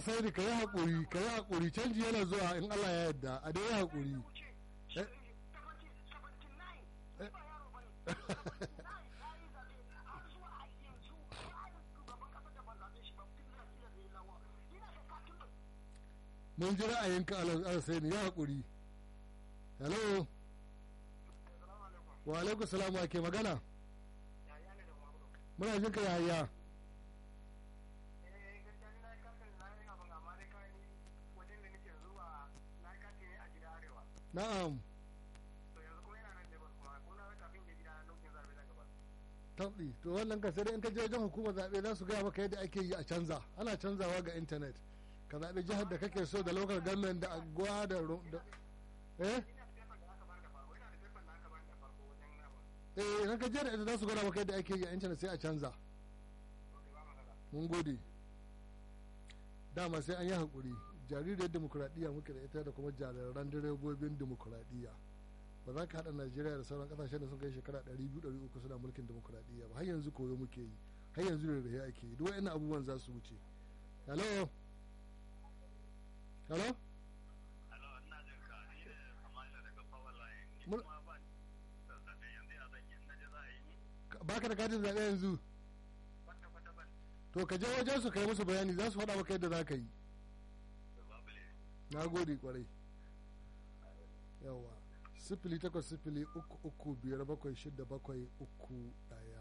sai ka yi haƙuri ka yi haƙuri canji yana zuwa in Allah ya yarda a dai yi haƙuri Eh? Eh? mun ji ra'ayinka ala sai ni ya haƙuri hello wa alaikum salam wa ke magana muna jin ka yaya na'am tabbi to wannan ka sai dai in ka je wajen hukumar zaɓe za su gaya maka yadda ake yi a canza ana canzawa ga intanet ka zaɓi jihar da kake so da local government da agwa da ru- da eh eh idan ka je da ita za su gwada maka yadda ake yi a intanet sai a canza mun gode dama sai an yi haƙuri jaririyar demokuraɗiyya muke da ita da kuma jariran direbobin demokuraɗiyya ba za ka haɗa najeriya da sauran ƙasashen da sun kai shekara 200-300 suna mulkin demokuraɗiyya ba har yanzu koyo muke yi har yanzu da rahe ake yi duk wa'annan abubuwan za su wuce hello hello Mun- ba ka da katin zaɓe yanzu to ka je wajen su kai musu bayani za su faɗa maka yadda za ka yi na gode kwarai yawa sifili takwas sifili uku uku biyar bakwai shida bakwai uku ɗaya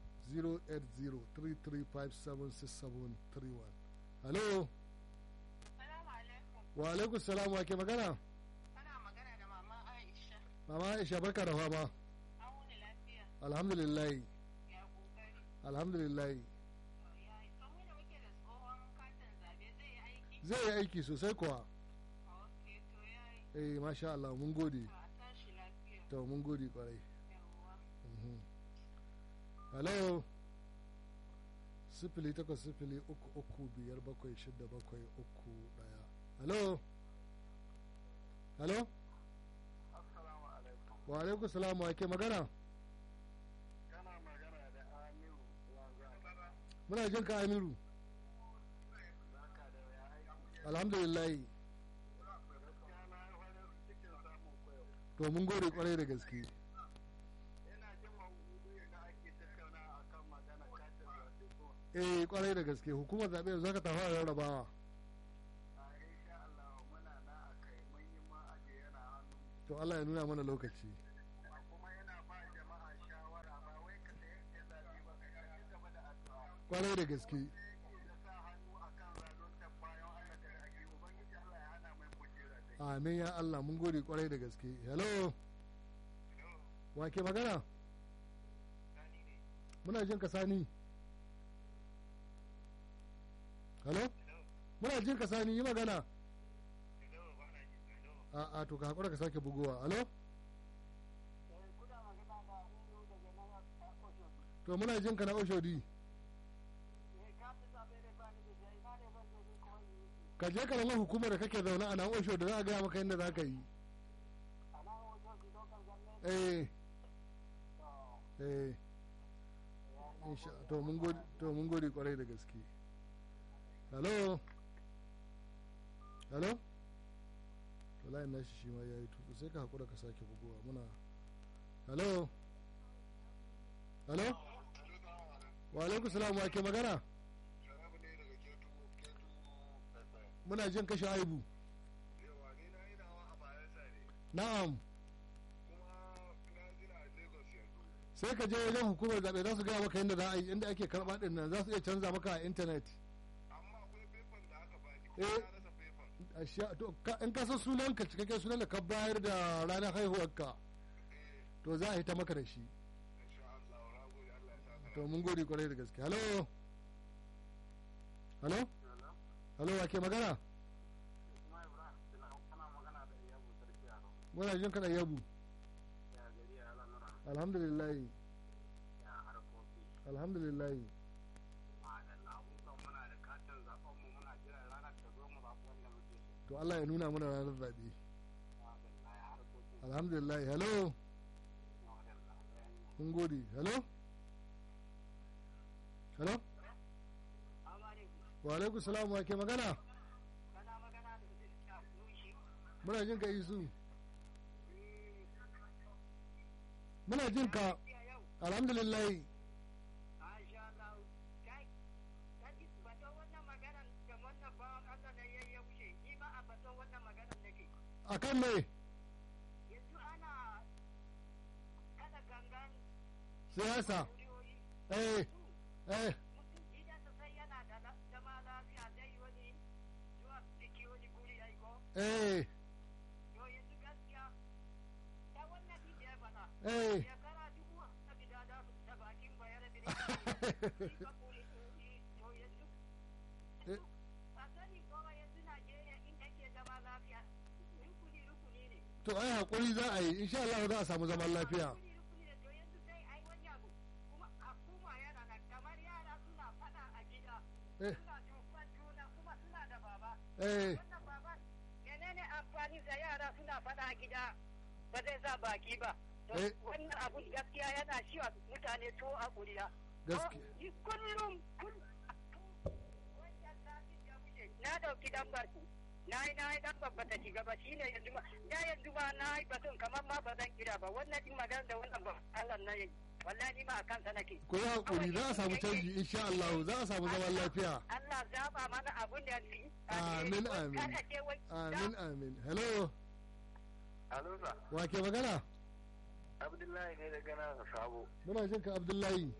08033576731 hello Salamu alaikum. wa alaikum salam wa ke magana Kana magana da mama Aisha. mama aisha barka da fama An wuni lafiya. alhamdulillah Ya kokari. alhamdulillah Ya yi. To mu da muke da tsohon katin zabe zai yi aiki? zai yi aiki sosai kuwa Ok, to ya yi. eh masha Allah mun gode To a tashi lafiya. to mun gode kwarai Yawwa. Mhm. hello sifili takwas sifili uku uku biyar bakwai shida bakwai uku daya hello hello Assalamu alaikum. wa alaikum salamu wa ke magana Kana magana da Amiru Wanzan. muna jin ka amiru Barka da ya aiki. alhamdulillah Gaskiya na yi farin cikin samun koyo. to mun gode kwarai da gaske Ina jin maudu'in da ake tattauna a kan magana katin zaɓe ko eh kwarai da gaske hukumar zaɓe yanzu haka ta fara rarrabawa a insha Allah muna na a kai mun yi ma aje yana hannu. to Allah ya nuna mana lokaci A kuma yana ba jama'a shawara ba wai ka da yanke zaɓe ba ka ci gaba da addu'a. kwarai da gaske Da sa hannu a kan zaluntar bayan Allah da ake Ubangiji Allah ya hana mai kujera dai. amin ya Allah mun gode kwarai da gaske hello wa ke magana Sani ne. muna jin ka sani hello muna jin ka sani yi magana Hello, ba na ji. Hello. a a to ka hakura ka sake bugowa hello kuna magana da Aminu daga nan a Oshobi. to muna jin ka na oshodi Eh, ka fi zaɓe da ba ni da jai, na ne ban da ni ko wani yi. ka je ka lamar hukumar da kake zaune a nan oshodi za a gaya maka yadda za ka yi A nan Oshobi local government. eh To, eh ya insha to mun gode to mun gode kwarai da gaske hello hello to layin nashi shi ma yayi tutu sai ka hakura ka sake bugowa muna hello hello wa alaikum salam wa ke magana Sharabu ne daga Ketu, Ketu, Pepe. muna jin kashe aibu Yawa, ni na yi nawa a Bayelsa ne. na'am Kuma na jira a Lagos yanzu. sai ka je wajen hukumar zaɓe za su gaya maka yadda za a yi inda ake karɓa ɗin nan za su iya canza maka a intanet Amma akwai fefan da aka bani, Eh. kuma na rasa fefan. a sha to ka- in ka san sunan ka cikakken sunan da ka bayar da ranar haihuwarka Eh, to za a yi ta maka da shi insha Allah, na gode, Allah ya sa ka. to mun gode kwarai da gaske hello hello Hello? hello wa ke magana Kuma Ibrahim, ina kana magana da Iyabu Sarki Yaro. muna jin kana yabu Ya gari ya lamura, alhamdulillah ya harkoki. alhamdulillah Madalla, mun san muna da katin zaɓen mu muna jiran ranar ta zo mu zaɓi wanda muke so. to Allah ya nuna mana ranar zaɓe Madalla, ya harkoki. alhamdulillah hello Madalla, ya yi. mun gode hello hello wa alaikum salam wa ke magana muna jin ka isu muna jin ka alhamdulillah Masha Allah. Kai, kaji batun wannan maganar da wannan bawan Allah na yayi ya wuce, ni ma a batun wannan maganar nake. akan me Yanzu ana kada gangan siyasa kuriyoyi. eh eh Mutum gidansa sai yana da la- zama lafiya zai yi wani zuwa biki wani guri aiko. eh To yanzu gaskiya, ta wannan din da ya faɗa. eh Shekara dubu a gida da su ta bakin bayar da ne. Ba kuri to yanzu. Eh. A sani kowa yanzu Najeriya in ake zama lafiya. Rukuni rukuni ne. to ai hakuri za a yi insha Allah za a samu zaman lafiya Rukuni rukuni ne to yanzu sai ai wani abu. Kuma a kuma yana nan kamar yara suna faɗa a gida. Eh. Suna duban juna kuma suna da baba. eh Wannan baba menene amfani da yara suna faɗa a gida ba zai sa baki ba. To Eh. Wannan abun gaskiya yana shiwa mutane to a kuriya. gaskiya Ni kullum kullum wancan satin da wuce na dauki dan barku na yi na yi dan babba ta shiga ba shine yanzu ma da yanzu ma na yi batun kamar ma ba zan kira ba wannan din magana da wannan ba Allah na yi wallahi ni ma a kansa nake ku yi hakuri za a samu canji insha Allah za a samu zaman lafiya Allah zaba mana abun da fi Amin, amin. amin amin hello Alo sa wa ke magana Abdullahi ne daga nan sabo muna jin ka Abdullahi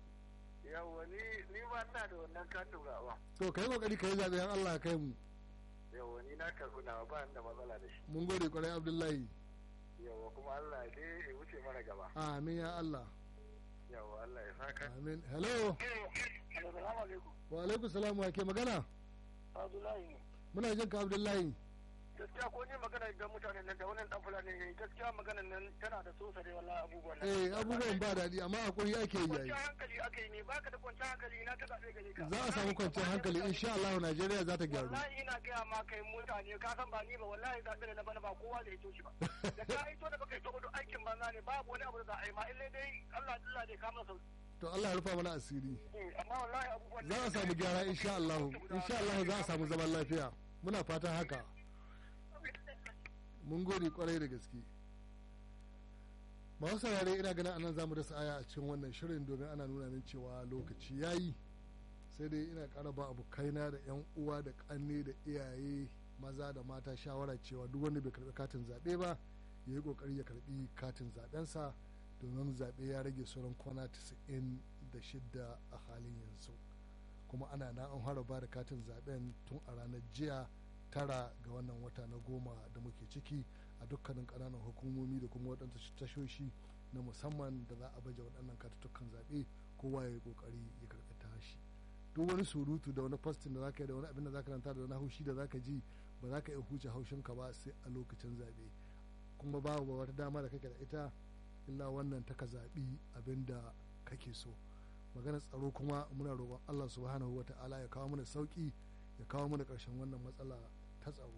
yawa ni ni ma ina da wannan katin gawa to kai kokari kai zabe an Allah ya kai mu yawa ni na karɓi na ba da matsala da shi mun gode kwarai Abdullahi yawa kuma Allah ya dai ya wuce mana gaba amin ya Allah yawa Allah ya saka amin hello Assalamu alaikum wa alaikum salam wa ke magana Abdullahi ne muna jin ka Abdullahi gaskiya ko ni magana da mutanen nan da wannan dan fulani ne gaskiya maganan nan tana da sosa da wallahi abubuwan nan eh abubuwan ba daɗi amma hakuri ake yi yayi kwanciyar hankali aka yi ne baka da kwanciyar hankali na ta zaɓe gare ka za a samu kwanciyar hankali insha Allah Najeriya za ta gyaru wallahi ina gaya ma kai mutane ka san ba ni ba wallahi zaɓe da na bana ba kowa da ya shi ba da ka ito da baka ito ba duk aikin banza ne babu wani abu da za a yi ma illai dai Allah Allah dai kama sauki to Allah ya rufa mana asiri amma wallahi abubuwan za a samu gyara insha Allah insha Allah za a samu zaman lafiya muna fatan haka mun gode kwarai da gaske masu saurare ina ganin anan zamu dasa aya a cikin wannan shirin domin ana nuna min cewa lokaci yayi sai dai ina ƙara ba abokaina da yan uwa da ƙanne da iyaye maza da mata shawara cewa duk wanda bai karbi katin zaɓe ba ya yi ƙoƙari ya karbi katin zaɓensa domin zaɓe ya rage sauran kwana 96 a halin yanzu kuma ana na an fara ba da katin zaɓen tun a ranar jiya tara ga wannan wata na goma da muke ciki a dukkanin ƙananan hukumomi da kuma waɗansu tashoshi na musamman da za a baje waɗannan katuttukan zaɓe kowa ya yi ƙoƙari ya karɓi tashi duk wani surutu da wani fastin da zaka yi da wani abin da zaka ranta da wani haushi da zaka ji ba za ka iya huce haushinka ba sai a lokacin zaɓe kuma babu wata dama da kake da ita illa wannan ta ka zaɓi abin da kake so maganar tsaro kuma muna roƙon Allah subhanahu wa ta'ala ya kawo mana sauƙi ya kawo mana ƙarshen wannan matsala ta tsaro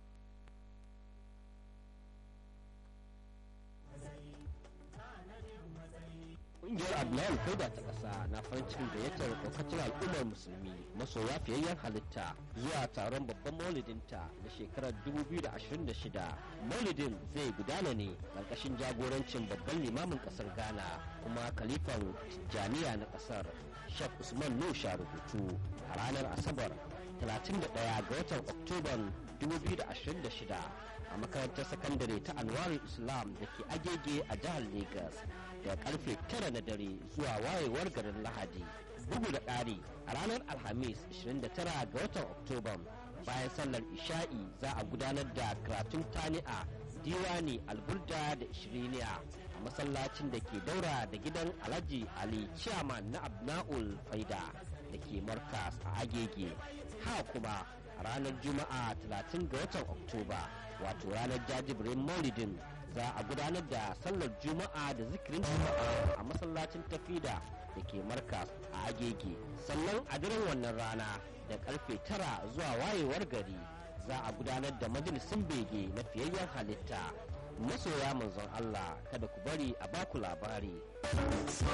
Ƙungiyar Abdullahi Faida ta ƙasa na farin cikin gayyatar ɗaukacin al'ummar musulmi masoya fiyayyen halitta zuwa taron babban maulidinta na shekarar 2026. Maulidin zai gudana ne ƙarƙashin jagorancin babban limamin ƙasar Ghana kuma kalifan Tijjaniya na ƙasar Sheikh Usman Nusha rubutu a ranar Asabar 31 ga watan Oktoban 2026 a makarantar sakandare ta Anwarul Islam da ke agege a jihar Legas. da karfe tara na dare zuwa wayewar garin lahadi bugu da ƙari a ranar alhamis 29 ga watan oktoba bayan sallar isha'i za a gudanar da karatun tani'a diwani alburda da ishiriniya a masallacin da ke daura da gidan alhaji ali chairman na abna'ul faida da ke markas a agege ha kuma a ranar juma'a 30 ga watan oktoba wato ranar jajibirin maulidin za a gudanar da sallar juma'a da zikirin juma'a a masallacin tafida da ke markas a agege sannan a daren wannan rana da karfe tara zuwa wayewar gari za a gudanar da majalisin bege na fiyayyen halitta masoya manzon Allah kada ku bari a baku labari